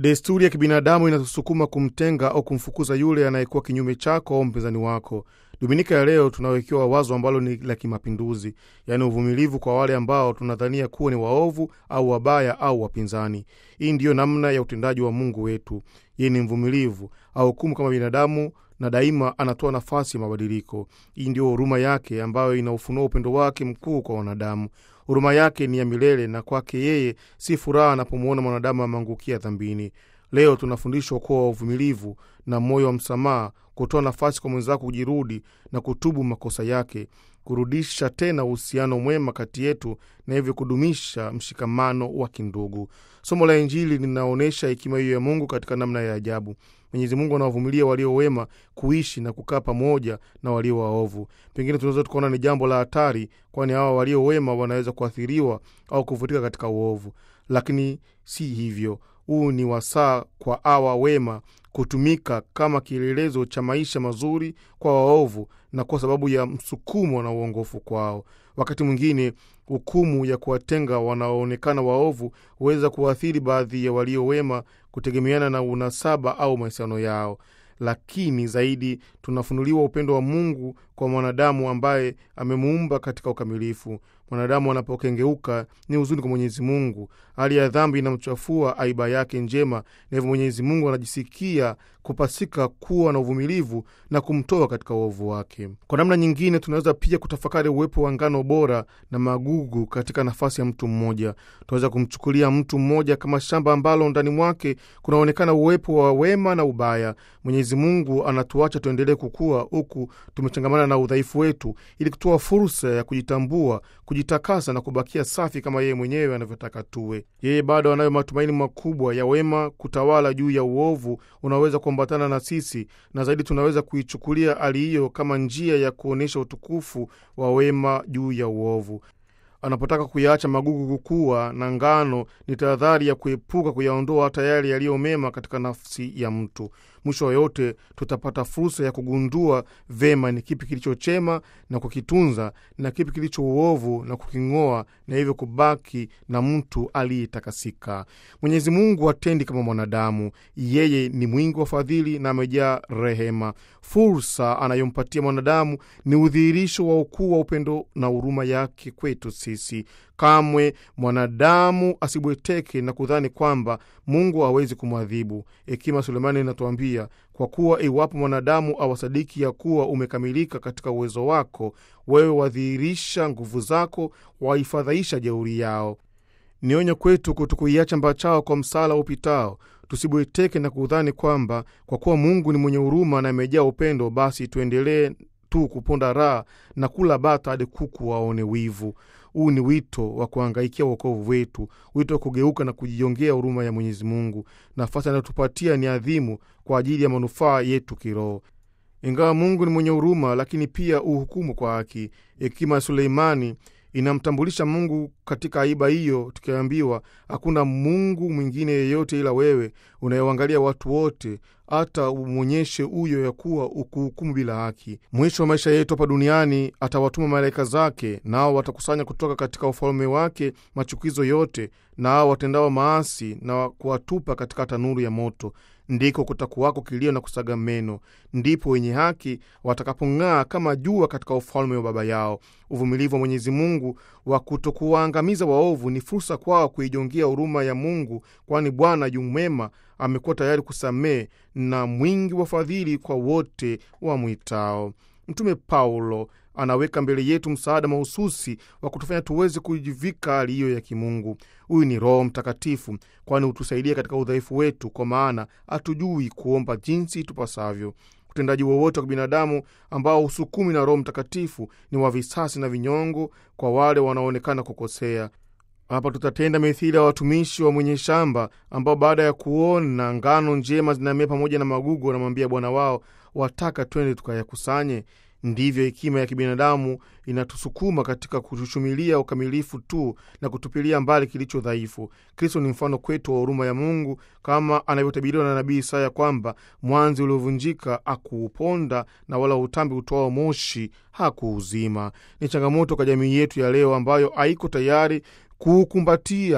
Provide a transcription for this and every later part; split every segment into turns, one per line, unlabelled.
Desturi ya kibinadamu inatusukuma kumtenga au kumfukuza yule anayekuwa kinyume chako au mpinzani wako. Dominika ya leo tunawekewa wazo ambalo ni la kimapinduzi, yaani uvumilivu kwa wale ambao tunadhania kuwa ni waovu au wabaya au wapinzani. Hii ndiyo namna ya utendaji wa Mungu wetu. Yeye ni mvumilivu, ahukumu kama binadamu na daima anatoa nafasi ya mabadiliko. Hii ndiyo huruma yake ambayo inaufunua upendo wake mkuu kwa wanadamu. Huruma yake ni ya milele, na kwake yeye si furaha anapomwona mwanadamu ameangukia dhambini. Leo tunafundishwa kuwa uvumilivu na moyo wa msamaha, kutoa nafasi kwa mwenzako kujirudi na kutubu makosa yake, kurudisha tena uhusiano mwema kati yetu na hivyo kudumisha mshikamano wa kindugu. Somo la Injili linaonyesha hekima hiyo ya Mungu katika namna ya ajabu. Mwenyezi Mungu anawavumilia walio wema kuishi na kukaa pamoja na walio waovu. Pengine tunaweza tukaona ni jambo la hatari, kwani hawa walio wema wanaweza kuathiriwa au kuvutika katika uovu, lakini si hivyo. Huu ni wasaa kwa hawa wema kutumika kama kielelezo cha maisha mazuri kwa waovu na kwa sababu ya msukumo na uongofu kwao. Wakati mwingine hukumu ya kuwatenga wanaoonekana waovu huweza kuathiri baadhi ya walio wema kutegemeana na unasaba au mahusiano yao, lakini zaidi tunafunuliwa upendo wa Mungu kwa mwanadamu ambaye amemuumba katika ukamilifu. Mwanadamu anapokengeuka ni huzuni kwa Mwenyezi Mungu. Hali ya dhambi inamchafua aiba yake njema, na hivyo Mwenyezi Mungu anajisikia kupasika kuwa na uvumilivu na kumtoa katika uovu wake. Kwa namna nyingine, tunaweza pia kutafakari uwepo wa ngano bora na magugu katika nafasi ya mtu mmoja. Tunaweza kumchukulia mtu mmoja kama shamba ambalo ndani mwake kunaonekana uwepo wa wema na ubaya. Mwenyezi Mungu anatuacha tuendelee kukua huku tumechangamana na udhaifu wetu, ili kutoa fursa ya kujitambua, kujitakasa na kubakia safi kama yeye mwenyewe anavyotaka tuwe. Yeye bado anayo matumaini makubwa ya wema kutawala juu ya uovu unaweza kuambatana na sisi, na zaidi tunaweza kuichukulia hali hiyo kama njia ya kuonyesha utukufu wa wema juu ya uovu. Anapotaka kuyaacha magugu kukua na ngano, ni tahadhari ya kuepuka kuyaondoa hata yale yaliyo mema katika nafsi ya mtu. Mwisho wa yote, tutapata fursa ya kugundua vema ni kipi kilicho chema na kukitunza na kipi kilicho uovu na kuking'oa, na hivyo kubaki na mtu aliyetakasika. Mwenyezi Mungu hatendi kama mwanadamu. Yeye ni mwingi wa fadhili na amejaa rehema. Fursa anayompatia mwanadamu ni udhihirisho wa ukuu wa upendo na huruma yake kwetu sisi. Kamwe mwanadamu asibweteke na kudhani kwamba Mungu hawezi kumwadhibu. Hekima Sulemani inatuambia kwa kuwa iwapo mwanadamu awasadiki ya kuwa umekamilika katika uwezo wako, wewe wadhihirisha nguvu zako, waifadhaisha jeuri yao. Ni onyo kwetu kutokuiacha mbachao kwa msala upitao. Tusibweteke na kudhani kwamba kwa kuwa Mungu ni mwenye huruma na amejaa upendo, basi tuendelee tu kuponda raha na kula bata hadi kuku waone wivu. Huu ni wito wa kuangaikia uokovu wetu, wito wa kugeuka na kujiongea huruma ya Mwenyezi Mungu. Nafasi anayotupatia ni adhimu kwa ajili ya manufaa yetu kiroho. Ingawa Mungu ni mwenye huruma, lakini pia uhukumu kwa haki. Hekima ya Suleimani inamtambulisha Mungu katika aiba hiyo, tukiambiwa hakuna Mungu mwingine yeyote ila wewe, unayewangalia watu wote, hata umwonyeshe huyo ya kuwa ukuhukumu bila haki. Mwisho wa maisha yetu hapa duniani atawatuma malaika zake, nao watakusanya kutoka katika ufalme wake machukizo yote, nao watendao maasi na kuwatupa katika tanuru ya moto. Ndiko kutakuwako kilio na kusaga meno, ndipo wenye haki watakapong'aa kama jua katika ufalme wa Baba yao. Uvumilivu wa Mwenyezi Mungu wa kutokuwaangamiza waovu ni fursa kwao kuijongea huruma ya Mungu, kwani Bwana yu mwema, amekuwa tayari kusamehe na mwingi wa fadhili kwa wote wamwitao. Mtume Paulo anaweka mbele yetu msaada mahususi wa kutufanya tuweze kujivika hali hiyo ya kimungu. Huyu ni Roho Mtakatifu, kwani hutusaidia katika udhaifu wetu, kwa maana hatujui kuomba jinsi tupasavyo. Utendaji wowote wa binadamu ambao husukumi na Roho Mtakatifu ni wa visasi na vinyongo kwa wale wanaoonekana kukosea. Hapa tutatenda mithili ya watumishi wa mwenye shamba ambao baada ya kuona ngano njema zinamea pamoja na magugu, wanamwambia bwana wao, wataka twende tukayakusanye? Ndivyo hekima ya kibinadamu inatusukuma katika kutushumilia ukamilifu tu na kutupilia mbali kilicho dhaifu. Kristo ni mfano kwetu wa huruma ya Mungu, kama anavyotabiriwa na nabii Isaya kwamba mwanzi uliovunjika akuuponda na wala utambi utoao moshi hakuuzima. Ni changamoto kwa jamii yetu ya leo ambayo haiko tayari kuukumbatia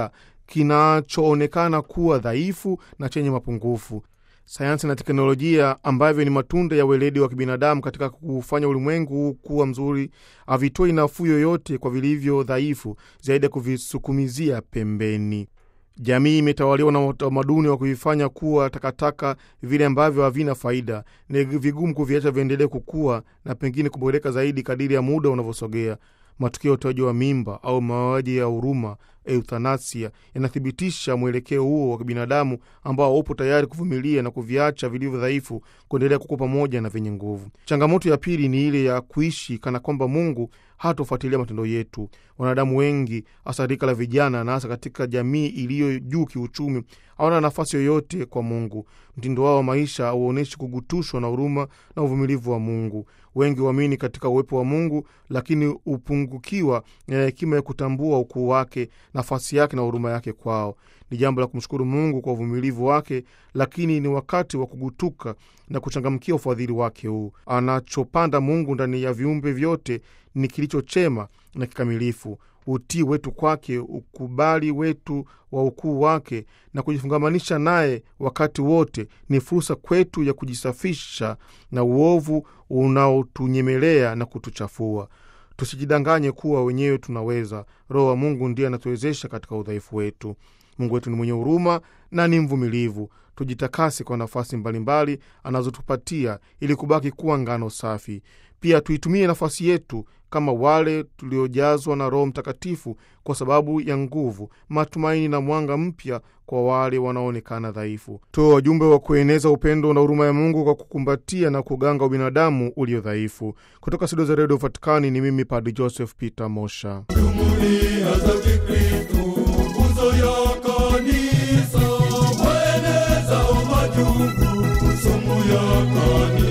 kinachoonekana kuwa dhaifu na chenye mapungufu. Sayansi na teknolojia ambavyo ni matunda ya weledi wa kibinadamu katika kufanya ulimwengu huu kuwa mzuri, havitoi nafuu yoyote kwa vilivyo dhaifu zaidi ya kuvisukumizia pembeni. Jamii imetawaliwa na utamaduni wa kuvifanya kuwa takataka, vile ambavyo havina faida. Ni vigumu kuviacha viendelee kukua na pengine kuboreka zaidi kadiri ya muda unavyosogea. Matukio ya utoaji wa mimba au mauaji ya huruma, euthanasia, yanathibitisha mwelekeo huo wa kibinadamu ambao upo tayari kuvumilia na kuviacha vilivyo dhaifu kuendelea kukua pamoja na vyenye nguvu. Changamoto ya pili ni ile ya kuishi kana kwamba Mungu hatofuatilia matendo yetu. Wanadamu wengi, hasa rika la vijana na hasa katika jamii iliyo juu kiuchumi, hawana nafasi yoyote kwa Mungu. Mtindo wao wa maisha hauonyeshi kugutushwa na huruma na uvumilivu wa Mungu. Wengi huamini katika uwepo wa Mungu, lakini hupungukiwa na hekima ya kutambua ukuu wake, nafasi yake na huruma yake kwao. Ni jambo la kumshukuru Mungu kwa uvumilivu wake, lakini ni wakati wa kugutuka na kuchangamkia ufadhili wake huu. Anachopanda Mungu ndani ya viumbe vyote ni kilicho chema na kikamilifu. Utii wetu kwake, ukubali wetu wa ukuu wake na kujifungamanisha naye wakati wote ni fursa kwetu ya kujisafisha na uovu unaotunyemelea na kutuchafua. Tusijidanganye kuwa wenyewe tunaweza. Roho wa Mungu ndiye anatuwezesha katika udhaifu wetu. Mungu wetu ni mwenye huruma na ni mvumilivu. Tujitakase kwa nafasi mbalimbali anazotupatia ili kubaki kuwa ngano safi. Pia tuitumie nafasi yetu kama wale tuliojazwa na Roho Mtakatifu kwa sababu ya nguvu, matumaini na mwanga mpya kwa wale wanaoonekana dhaifu. Toa wajumbe wa kueneza upendo na huruma ya Mungu kwa kukumbatia na kuganga ubinadamu ulio dhaifu. Kutoka studio za redio Vatikani ni mimi Padri Joseph Peter Mosha.
Jumuiya za Kikristo, nguzo ya kanisa, waenezao majungu, sumu ya kanisa.